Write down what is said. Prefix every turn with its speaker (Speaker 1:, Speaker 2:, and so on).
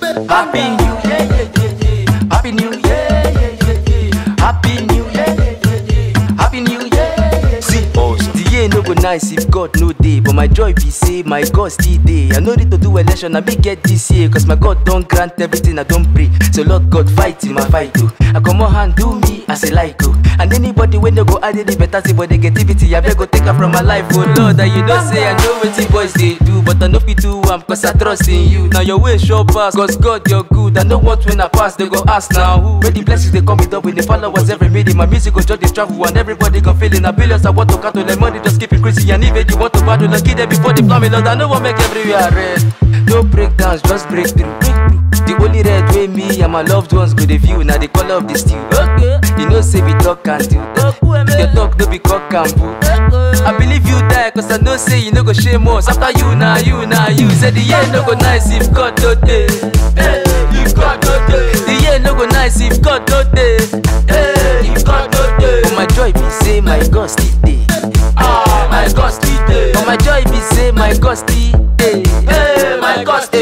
Speaker 1: Happy New Year, yeah, yeah, yeah. Happy New Year, yeah, yeah, yeah. Happy New Year, yeah, yeah, yeah. Happy New Year. yeah, yeah. See, the year no go nice if God no dey, but my joy be say my God still dey. I no need to do election, I me get this year, cause my God don grant everything I don pray. So Lord God fight in my fight oh. I come on hand do me as I like oh. And anybody when they go add any better thing but negativity, I beg go take her from my life oh Lord. And you know say I know wetin boys dey do, but I no fit do am cause I trust in you. Now your way sure pass, cause God you're good. I know what when I pass, they go ask now who. When the blessings they come with up with the followers every minute, my music go just dey travel and everybody go feel it. Now billions I want to count to the money just keep increasing and even you want to battle like it before the plumbing. Lord, I know what make everywhere red. No breakdowns, just breakthrough. breakthrough. The only red way me and my loved ones go the view. Now the color of the steel. Okay. You know say we talk and do. Your talk no be cock and bull. I believe you die cause I know say you no go shame us After you now, you now, you Say the year no go nice if God no dey hey, If God no dey The year no go nice if God no dey hey, If God no dey But my joy be say my God still dey Ah, my God still dey But my joy be say my God still dey hey, My God still